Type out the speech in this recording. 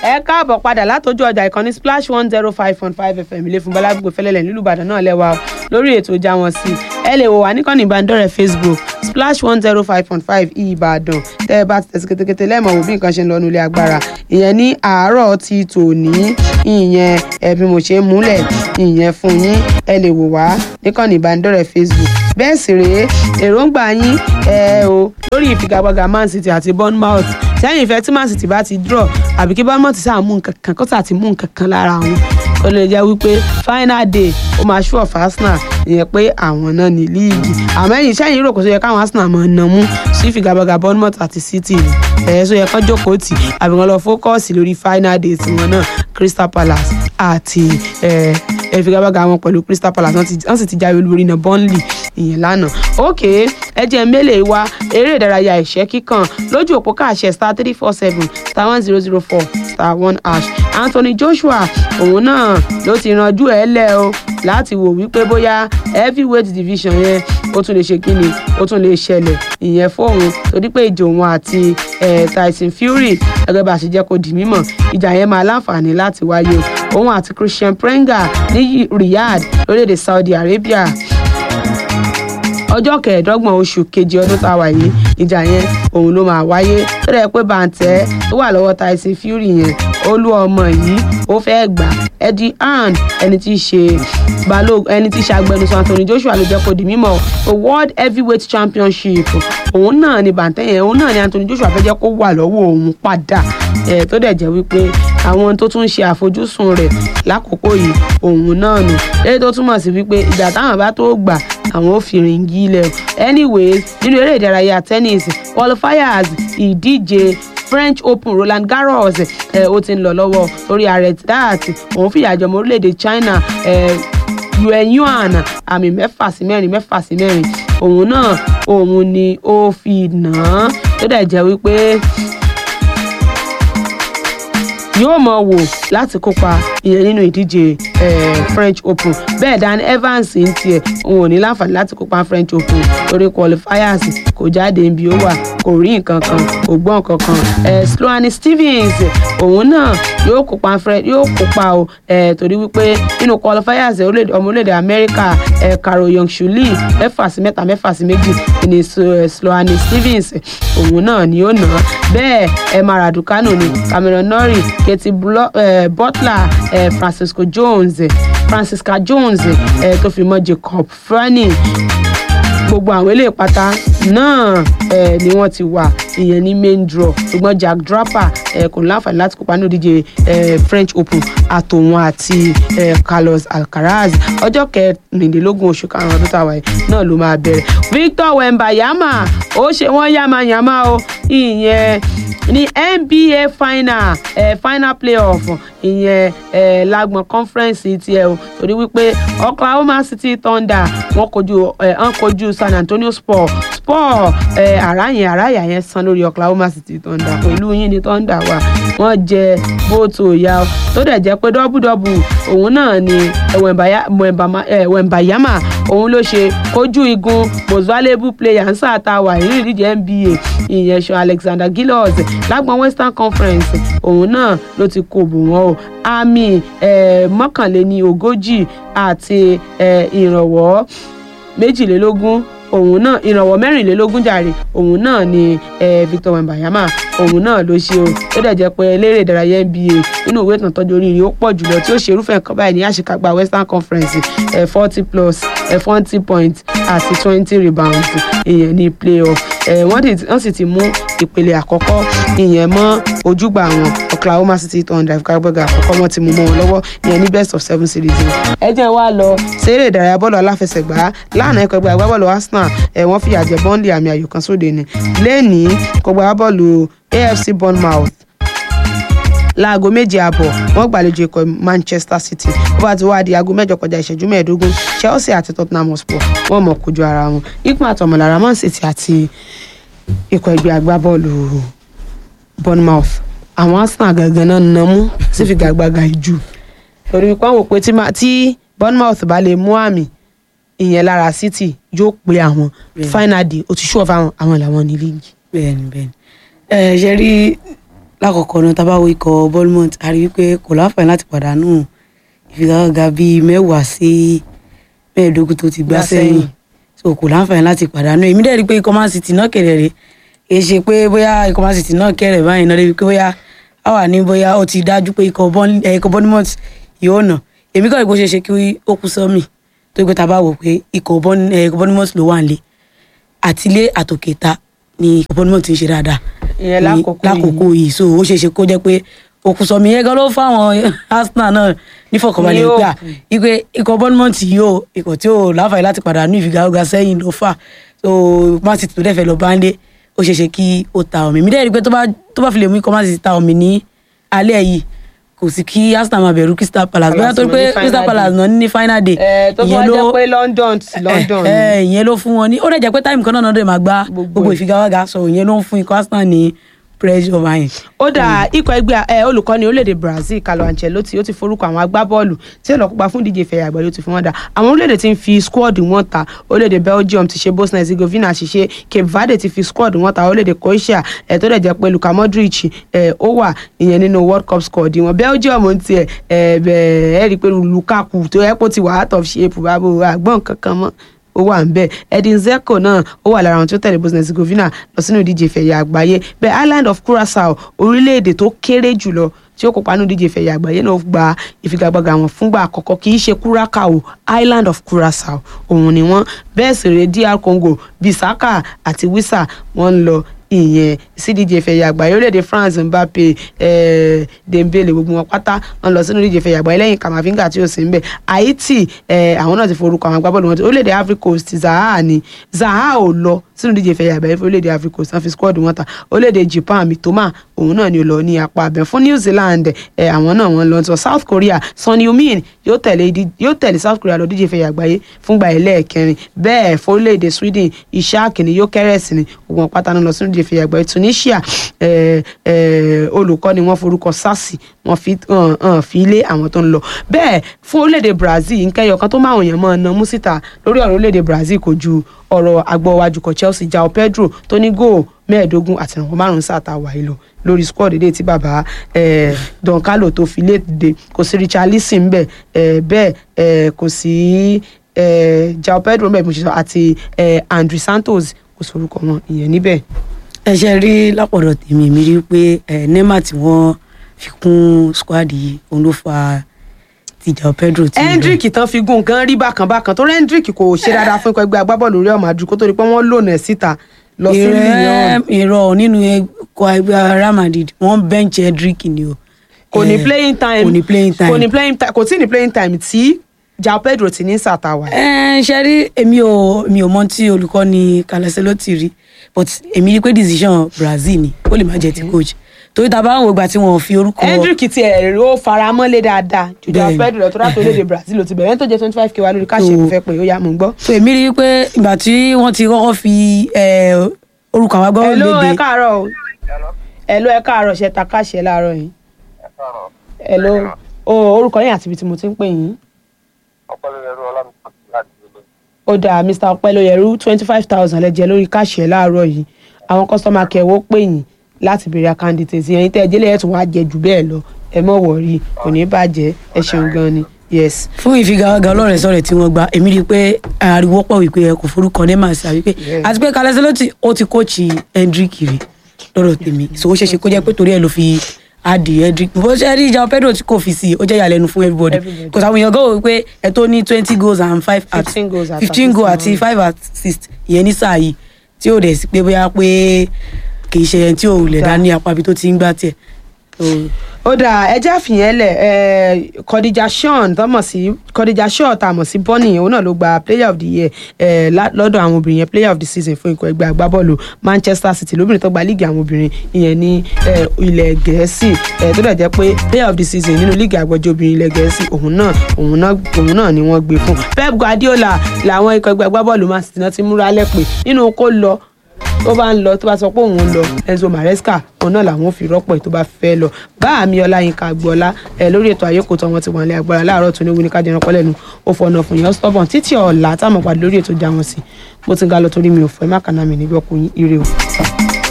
ẹ káàbọ̀ padà látọjú ọjà ìkànnì splash one zero five point five fm ilé fún bọ́lágbègbè fẹ́lẹ́lẹ̀ nílùú ìbàdàn náà lẹ́wà o lórí ètò ìjà wọn sí ẹ lè wò wá níkànnì ìbánidọ́rẹ̀ẹ́ facebook splash one zero five point five ìbàdàn tẹ́ ẹ bá ti tẹ̀sí kétékété lẹ́ẹ̀mọ̀ wò bí nǹkan ṣe ń lọ nílé agbára ìyẹn ní àárọ̀ ti tòní ìyẹn ẹ bí mo ṣe ń múlẹ̀ ìyẹn fún yín ẹ lè wò wá níkànnì ìbánidọ́rẹ̀ẹ́ facebook bẹ́ẹ̀ sì rèé èròǹgbà yín ẹ o lórí ìfigagbága man city àti bournemouth sẹ́yìn ìfẹ́ tí man city bá ti draw àbí kí bournemouth sáà mú nǹkan kan kó sáà ti mú nǹkan kan lára wọn ó lè jẹ́ wípé final day ó máa ṣú ọ̀fà arsenal ìyẹn pé àwọn náà ní líìgì àmọ́ ẹ̀yìn sẹ́yìn rò kó tó yẹ káwọn arsenal máa nà mú sí ìfigagbága bournemouth àti city ni ẹ̀yẹ tó yẹ kán jókòó tì àbí wọn lọ fókọ́ọ̀sì lórí final day tiwọn náà crystal palace àti ìfigagbága wọn pẹ̀lú crystal palace wọ́n sì ti jáwé olúborí náà burnley ìyẹn lánàá ok ẹ jẹ́ mélèé wa eré ìdárayá ìṣẹ́ kíkàn lójú òpó káàṣẹ star three four seven star one zero zero four star one hash anthony joshua òun náà ló ti ranjú ẹ lẹ o láti wò wípé bóyá heavyweight division yẹn ó tún lè ṣe kíni ó tún lè ṣẹlẹ̀ ìyẹn fóun torí pé ìjọ òun àti tyson fury gẹ́gẹ́ bá a ṣe jẹ́ kó di mímọ̀ ìjà yẹn máa láǹfààní láti wáyé òun àti christian prenga ní riyadh lórílẹ̀‐èdè saudi arabia ọjọ́ kẹẹ̀ẹ́dọ́gbọ̀n oṣù kejì ọdún tá a wà yìí ìjà yẹn òun ló máa wáyé tó dẹ̀ pé bàǹtẹ́ tó wà lọ́wọ́ tyson fury yẹn olú ọmọ yìí ó fẹ́ gbà eddie hand ẹni tí í ṣe balógun ẹni tí í ṣe agbẹnusọ anthony joshua ló jẹ́ kó di mímọ̀ o world heavyweight championship òun náà ni bàǹtẹ́ yẹn òun náà ni anthony joshua fẹ́ jẹ́ kó wà lọ́wọ́ òun padà ẹ̀ tó dẹ̀ jẹ́ wípé àwọn tó tún ṣe àfojúsùn rẹ̀ lákòókò yìí òun náà nù lẹ́yìn tó túmọ̀ sí wípé ìgbà táwọn bá tó gbà àwọn ò fi rìngì ilẹ̀ anyways nínú eré ìdárayá tennis qualifiers ìdíje french open roland garros ẹ ó ti ń lọ lọ́wọ́ torí ààrẹ dat òun fìyà jọmọ orílẹ̀-èdè china ẹ yuan yuan àmì mẹ́fà sí mẹ́rin mẹ́fà sí mẹ́rin òun náà òun ni ó fi nà án tó dẹ̀ jẹ́ wípé yóò mọ wò láti kópa ìyẹn nínú ìdíje french open bẹ́ẹ̀ dan evans ń tiẹ̀ òun ò ní láǹfààní láti kópa french open torí qualifiers kò jáde níbi ó wà kò rí nǹkan kan kò gbọ́ nǹkan kan sloane stevens òun náà yóò kópa yóò kópa o torí wípé nínú qualifiers ọmọ orílẹ̀-èdè amẹ́ríkà caro young shuli mẹ́fà sí mẹ́ta mẹ́fà sí méjì ní sloane stevens òun náà ni ó nà án bẹ́ẹ̀ emma raducanu ni cameron norrie katie uh, butler uh, francisco jones uh, francisca jones uh, tó fi mọ́ jacob frani gbogbo àwọn eléyìí pátá náà eh, ni wọ́n ti wà ìyẹn ní main draw ṣùgbọ́n jack draper eh, kò láǹfààní láti kópa ní òdíje eh, french open àtòun àti eh, carlos alcaraz ọjọ́ kẹrìndínlógún oṣù karùn-ún ọdún tàwa yìí náà ló máa bẹ̀rẹ̀ victor wembayama ó ṣe wọ́n yàmàyàmà o ìyẹn ní nba final eh, final playoff ìyẹn eh, lágbọn conference tiẹ̀ o torí wípé oklahoma city thunder wọ́n kojú ẹ̀ ń kojú san antonio sport sport ẹ̀ àrá yẹn àrá yà yẹn san lórí oklahoma city thunder pẹ̀lú yín ní thunder wà wọ́n jẹ bóòtù òyà tó dẹ̀ jẹ́ pé dọ́bùdọ́bù òun náà ni wembayama òun ló ṣe kojú igun most valuable player ń sáà wà nínú ìdíje nba ìyẹn ṣan alexander gillows lágbọn western conference òun náà ló ti kó bù wọ́n o àmì mọ́kànléní ogójì àti ìrànwọ́ méjìlélógún òun náà ìrànwọ́ mẹ́rìnlélógún jàre òun náà ni victor wembayama òun náà ló ṣe o ó dẹ̀ jẹ́ pé eléré ìdárayá nba nínú ìwé ìtàn tọ́jú oríire ó pọ̀ jùlọ tí ó ṣe irúfẹ́ nǹkan báyìí ní àṣekágbá western conference forty plus forty points àti twenty rebounds ìyẹn ní playoff wọ́n sì ti mú ìpele àkọ́kọ́ ìyẹn mọ́ ojúgbà wọn oklahoma city thunder ìfigagbága àkọ́kọ́ wọn ti mú mọ́ wọn lọ́wọ́ ìyẹn ní best of seven series ẹ jẹ́ wá lọ séré ìdárayá bọ́ọ̀lù aláfẹsẹ̀gbá lánàá ẹ̀kọ́ ẹgbẹ́ agbábọ́ọ̀lù arsenal ẹ̀ wọ́n fìyà jẹ bọ́ńdì àmì ayò kan sóde ni lẹ́ẹ̀ni kọgbà bọ́ọ̀lù afc bournemouth láago méje àbọ̀ wọ́n gbàlejò ikọ̀ manchester city ó bá ti wá di aago mẹ́jọ kọjá ìṣẹ́jú mẹ́ẹ̀ẹ́dógún chelsea àti tottenham hotspur wọ́n mọ̀ kojú ara wọn ikú àtọmọ̀lára man city àti ikọ̀ ẹgbẹ́ agbábọ́ọ̀lù bournemouth àwọn arsenal gangan náà nà mú sí figagbága ìjù torí wípé àwọn òpè tí bournemouth bá lè mú àmì ìyẹn lára city yóò pe àwọn final day ó ti ṣú ọ̀fà àwọn àwọn làwọn ní líìgì. bẹ́ẹ̀ni bẹ́ẹ̀ni ẹ ṣe rí lákọ̀ọ́kọ́ náà tá a bá wo ikọ̀ Bournemouth a rí wípé kò láǹfààní láti pàdánù ìfigagbága bíi mẹ́wàá sí mẹ́ẹ̀ẹ́dógún tó ti gbá Gbá sẹ́yìn sẹ́yìn. so kò láǹfààní láti pàdánù èmi dẹ̀ rí i pé ikọ̀ Man City náà kẹ̀rẹ̀ rẹ̀ kì í ṣe pé bóyá ikọ̀ Man City náà kẹ̀rẹ̀ báyìí náà débi pé bóyá a wà ní bóyá ó ti dájú pé ikọ̀ Bourne- eh, ikọ̀ Bournemouth yóò nà èmi kọ́ ìbò ṣe ṣe kí ó kú sọ́mì tó gbé ta bá wò pé ikọ̀ Bourne- eh, ikọ̀ Bournemouth ló wà nílé àtilé àtòkèta ni ikọ̀ Bournemouth ń ṣe dáadáa ìyẹn ní- lákòókò yìí. lákòókò yìí so ó ṣeé ṣe kó jẹ́ pé òkùsọ̀mí yẹn gan ló fáwọn Arsenal náà nífọ̀kànbalẹ̀ Ní gbà òkú. ipe ikọ̀ Bournemouth yìí o ikọ̀ tí ò láǹfààní láti padà ní ìfigagbága sẹ́yìn ló fà so Man City tó dẹ̀ fẹ́ lọ bá ń lé ó ṣeé ṣe kí ó ta omi mi dẹ̀ rí i pé tó bá tó bá fi lè mú ikọ̀ Man City ta omi ní alẹ́ yìí kò sí kí Arsenal máa bẹ̀rù Crystal Palace bóyá Palace torí mọ̀ pé ní final Crystal Palace day. náà ní final day ẹ tó fún wa ìyẹn jẹ́ ló- pé London sí London ni. ẹ ẹ ìyẹn ló fún wọn ní ó dẹ̀ jẹ́ pé táìmù kan náà náà dẹ̀ máa gbá Gbogbo gbogbo ẹ̀. ìfigagbága so ìyẹn ló ń fún ikọ̀ Arsenal ní pressure báyìí. ó dà ikọ̀ ẹgbẹ́ ẹ olùkọ́ni orílẹ̀-èdè Brazil Carlo Ancelotti ó ti forúkọ àwọn agbábọ́ọ̀lù tí ó lọ kópa fún ìdíje ìfẹ̀yà àgbáyé ó ti fi wọ́n dà àwọn orílẹ̀-èdè tí ń fi squad wọn ta orílẹ̀-èdè Belgium ti ṣe Bosnia Herzegovina ti ṣe Cape Verde ti fi squad wọn ta orílẹ̀-èdè Croatia ẹ̀ tó dẹ̀ jẹ́ pé Luka Modric ẹ̀ ó wà ìyẹn nínú World Cup squad wọn Belgium ń tiẹ̀ ẹ̀ bẹ̀ ẹ̀ rí i pé Lukaku tó yẹ kó ti wà out of shape bábo àgbọ̀n kankan mọ́ ó wà ń bẹ edin zeko náà ó wà lára àwọn tí ó tẹ̀lé bosnia herzegovina lọ sínú ìdíje ìfẹ̀yà àgbáyé bẹ́ẹ̀ island of curacao orílẹ̀-èdè tó kéré jùlọ tí ó kópa nínú ìdíje ìfẹ̀yà àgbáyé náà gba ìfigagbága wọn fúngbà àkọ́kọ́ kì í ṣe curacao island of curacao òun ni wọ́n bẹ́ẹ̀ sì rèé dr congo bisaka àti wisa wọ́n ń lọ ìyẹn sídíje ìfẹ̀yà àgbáyé orílẹ̀-èdè france mbappe eh, dembele gbogbo wọn pátá wọn lọ sínú ìdíje ìfẹ̀yà àgbáyé lẹ́yìn kamavinga tí ó sì ń bẹ̀ haiti eh, àwọn náà ti forúkọ àwọn agbábọ́ọ̀lù wọn orílẹ̀-èdè africa coast zaha ni zaha ò lọ sínú ìdíje ìfẹ̀yà àgbáyé fún orílẹ̀-èdè africa coast wọn fi squad wọn ta orílẹ̀-èdè japan mitoma òun náà ni ó lọ ní apá abẹ fún new zealand eh, àwọn náà wọn lọ sọ south korea sonny omin yóò tẹ̀lé ìdí- yóò tẹ̀lé south korea lọ díje ìfẹ̀yà àgbáyé fúngbà ẹlẹ́ẹ̀kẹrin bẹ́ẹ̀ fún orílẹ̀-èdè sweden ishaq ni yóò kẹ́rẹ́sì ni ogun pátá náà lọ sínú ìdíje ìfẹ̀yà àgbáyé tunisia eh, eh, olùkọ́ ni wọ́n forúkọ sasi wọ́n fi hàn hàn fi lé àwọn tó ń lọ bẹ́ẹ̀ fún orílẹ̀-èdè brazil nkẹyọ kan tó máa wọ̀nyàn mọ́ ọ̀nà musita lórí ọ̀rọ̀ orílẹ̀-èdè brazil kò ju ọ̀rọ̀ agbọ̀wájúkọ̀ chelsea jao pedro tó ní góò mẹ́ẹ̀ẹ́dógún àti ìrànwọ́ márùn-ún sáà tá a wà yìí lọ lórí squad èdè tí bàbá eh, don carlo tó fi léde kò sí richarlison ń bẹ̀ eh, bẹ́ẹ̀ eh, kò sí eh, jao pedro ń bẹ̀ mo ṣe sọ àti eh, andre santos kò sórúkọ wọn ìyẹn níbẹ̀. ẹ ṣe rí lápọ̀dọ̀ tèmi mi rí pé ẹ neymar tí wọ́n fi kún squad yìí òun ló fa tìjà pedro tí hendrick tán fi gún nǹkan rí bákan bákan tó hendrick kò ṣe dáadáa fún ikọ̀ ẹgbẹ́ agbábọ́ọ̀lù Real Madrid kó tó di pé wọ́n lònà ẹ̀ síta lọ sí Lyon ìrọ̀ nínú ẹ̀kọ́ ẹgbẹ́ Real Madrid wọ́n bench Hedrick ni o kò ní Eh, playing time kò ní playing time kò ní playing time kò tí ní playing time tí João Pedro ti ní sàtàwà. ẹ ṣe rí èmi ò mi ò mọ tí olùkọ́ni Ancelotti rí but èmi rí pé decision Brazil ni ó lè má jẹ́ ti coach torí ta bá ń wo ìgbà tí wọn ò fi orúkọ hendrick ti ẹ̀ ó faramọ́lé dáadáa ju João Bẹ́ẹ̀ni. Pedro lọ tó rà tó léde Brazil ló ti bẹ̀rẹ̀ ẹni tó jẹ́ twenty five k wa lórí káṣí So- ìfẹ́ pé ó yá mò ń gbọ́. so èmi rí pé ìgbà tí wọ́n ti kọ́kọ́ fi ẹ, orúkọ àwọn agbábọ́ọ̀lù ẹ̀ló ẹ léde káàárọ̀ o ẹ̀ló ẹ káàárọ̀ ṣe ta káṣẹ́ láàárọ̀ yìí ẹ̀ló o orúkọ yín àti ibi tí mo ti ń pè yín. ọpẹlẹyẹrú ọlámídé láti ilé ó dáa mr ọpẹlóyẹrú twenty five thousand lẹ́jẹ̀ lórí káàṣì ẹ̀ láàárọ̀ yìí àwọn kọ́sọ́mà kẹwọ́ pè yín láti béèrè àkáǹdìtì sí ẹ̀yin tẹ́ ẹ jẹ́lẹ̀ ẹ̀ tún wá jẹ jù bẹ́ẹ̀ lọ ẹ mọ̀ wọ̀rí kò ní bàjẹ́ ẹ ṣeun gan ni yes. fún ìfigagbága ọlọ́rẹ̀ sọ̀rẹ̀ tí wọ́n gba èmi rí i pé ariwo pọ̀ wípé ẹ kò forúkọ neymar sí àwípé Yeah. àti pé Ancelotti ó ti kóòchì Hendrick rí lọ́dọ̀ tèmi so ó ṣeéṣe kó jẹ́ pé torí ẹ̀ ló fi adi Hendrick bó ṣe rí João Pedro tí kò fi sí i ó jẹ́ ìyàlẹ́nu fún everybody Everybody. kò sáwọn èèyàn gọ́wọ́ wípé ẹ tó ní twenty goals and five at 15 goals at fifteen goals assist àti five assist ìyẹn ní sáà yìí tí ó dẹ̀ sí pé bóyá pé kì í ṣe ẹni tí ò lè dá ní apá ibi tó ti ń gbá tiẹ̀ So, ó dáa ẹjẹ́ àfihàn lẹ̀ ẹ̀ Khadija Sean tó mọ̀ sí Khadija Shaw tá a mọ̀ sí Bonny òun náà ló gba player of the year ẹ̀ lá- lọ́dọ̀ àwọn obìnrin yẹn player of the season fún ikọ̀ ẹgbẹ́ agbábọ́ọ̀lù Manchester City lóbìnrin tó gba líìgì àwọn obìnrin ìyẹn ní ẹ̀, ilẹ̀ Gẹ̀ẹ́sì ẹ̀ tó dẹ̀ jẹ́ pé player of the season nínú líìgì àgbọ̀jọ́ obìnrin ilẹ̀ Gẹ̀ẹ́sì òun náà òun náà òun náà ni wọ́n gbé fún Pep Guardiola làwọn ikọ̀ ẹgbẹ́ agbábọ́ọ̀lù Man City náà ti múra lẹ́pẹ́ nínú kó lọ tó bá ń lọ tó bá sọ pé òun ń lọ Enzo Maresca òun náà làwọn ò fi rọ́pò ẹ̀ tó bá fẹ́ lọ bá àmì ọláyínká gbọ́lá ẹ lórí ètò àyẹ̀kọ́ tó wọn ti wọ̀n lé agbára láàárọ̀ tó ní wíní ká jẹran pọ́lẹ́nu ó fọ̀nà fún yẹn stubborn títí ọ̀la táwọn pàdé lórí ètò já wọn sí mo ti ń ga lọ torí mi ò fẹ́ má kàná mi níbi ọkùnrin ire o.